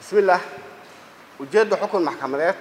bismillaah ujeedda xukun maxkamadeed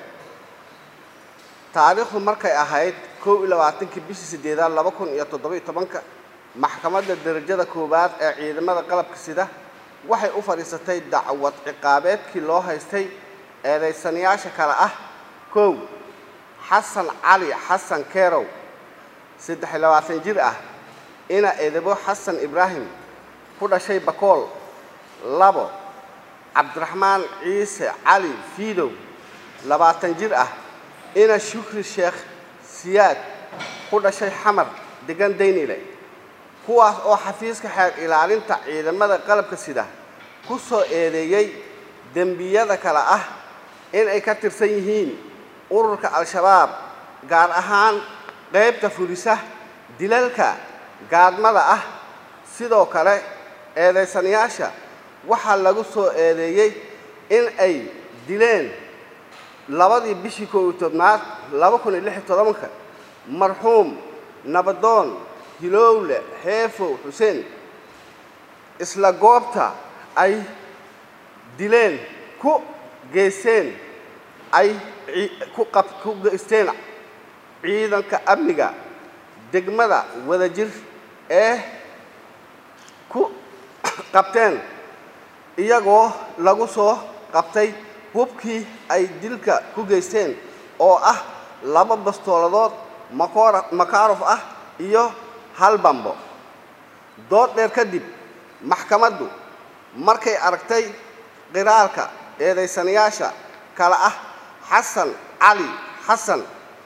taariikhdu markay ahayd kow iyo labaatankii bishii siddeedaad laba kun iyo toddoba iyo tobanka maxkamadda derajada koowaad ee ciidamada qalabka sida waxay u fadhiisatay dacwad ciqaabeedkii loo haystay eedaysanayaasha kale ah kow xasan cali xasan kerow saddex iyo labaatan jir ah ina edebo xasan ibraahim ku dhashay bakool labo cabdiraxmaan ciise cali fiidow labaatan jir ah ina shukri sheekh siyaad ku dhashay xamar degan daynile kuwaas oo xafiiska xeer ilaalinta ciidamada qalabka sida ku soo eedeeyey dembiyada kale ah in ay ka tirsan yihiin ururka al-shabaab gaar ahaan qaybta fulisa dilalka gaadmada ah sidoo kale eedaysanayaasha waxaa lagu soo eedeeyey in ay dileen labadii bishii koob iyo tobnaad laba kun iyo lix iyo todobanka marxuum nabadoon hilowle xeefow xuseen isla goobta ay dileen ku geysteen ay ku qab ku geysteen ciidanka amniga degmada wadajir ee ku qabteen iyagoo lagu soo qabtay hubkii ay dilka ku geysteen oo ah laba bastooladood makoora makaarof ah iyo hal bambo dood dheer kadib maxkamaddu markay aragtay qiraalka eedaysanayaasha kale ah xasan cali xasan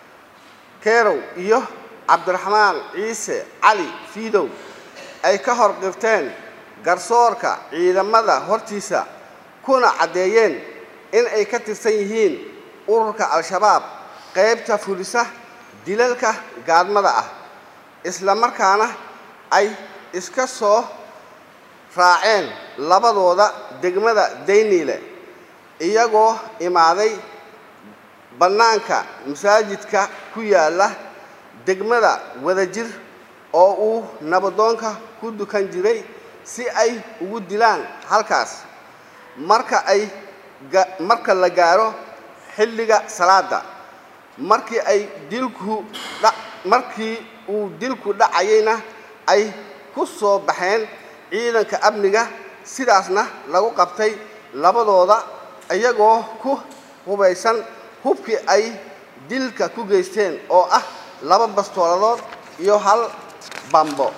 kerow iyo cabdiraxmaan ciise cali fiidow ay ka hor qirteen garsoorka ciidamada hortiisa kuna caddeeyeen in ay ka tirsan yihiin ururka al-shabaab qaybta fulisa dilalka gaadmada ah isla markaana ay iska soo raaceen labadooda degmada dayniile iyagoo imaaday bannaanka masaajidka ku yaalla degmada wadajir oo uu nabadoonka ku dukan jiray si ay ugu dilaan halkaas marka ay marka la gaaro xilliga salaada markii ay dilku markii uu dilku dhacayayna ay ku soo baxeen ciidanka amniga sidaasna lagu qabtay labadooda iyagoo ku hubaysan hubkii ay dilka ku geysteen oo ah laba bastooladood iyo hal bambo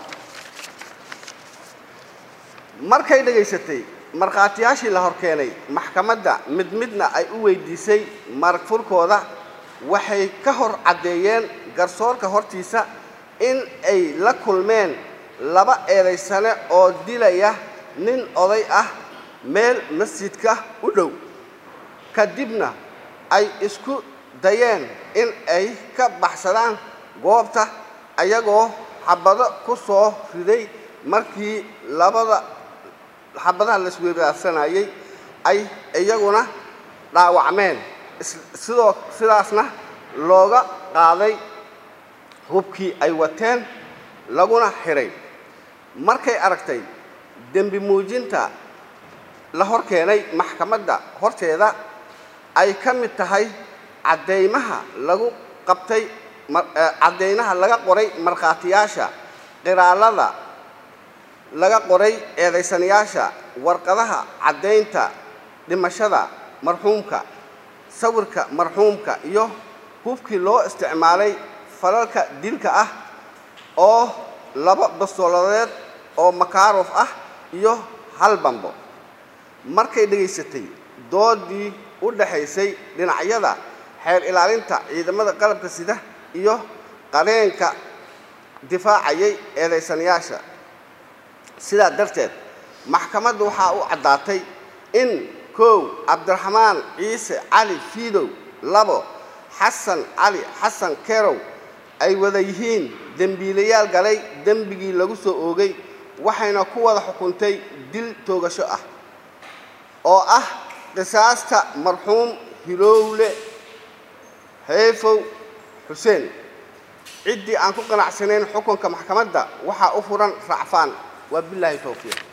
markay dhegaysatay markhaatiyaashii la hor keenay maxkamadda mid midna ay u weydiisay marag furkooda waxay ka hor caddeeyeen garsoorka hortiisa in ay la kulmeen laba eedaysane oo dilaya nin oday ah meel masjidka u dhow kadibna ay isku dayeen in ay ka baxsadaan goobta ayagoo xabado ku soo riday markii labada xabadaha la isweeraarsanayay ay iyaguna dhaawacmeen sidoo sidaasna looga qaaday hubkii ay wateen laguna xiray markay aragtay dembi muujinta la hor keenay maxkamadda horteeda ay ka mid tahay caddaymaha lagu qabtay caddaynaha laga qoray markhaatiyaasha qiraalada laga qoray eedaysanayaasha warqadaha caddaynta dhimashada marxuumka sawirka marxuumka iyo hubkii loo isticmaalay falalka dilka ah oo laba bastooladeed oo makaarof ah iyo hal bambo markay dhegaysatay doodii u dhaxaysay dhinacyada xeer ilaalinta ciidamada qalabka sida iyo qareenka difaacayay eedaysanayaasha sidaa darteed maxkamaddu waxaa u caddaatay in kow cabdiraxmaan ciise cali fiidow labo xasan cali xasan kerow ay wada yihiin dembiilayaal galay dembigii lagu soo oogay waxayna ku wada xukuntay dil toogasho ah oo ah qisaasta marxuum hilowle xeefow xuseen ciddii aan ku qanacsanayn xukunka maxkamadda waxaa u furan racfaan waa bilaahi towfiiq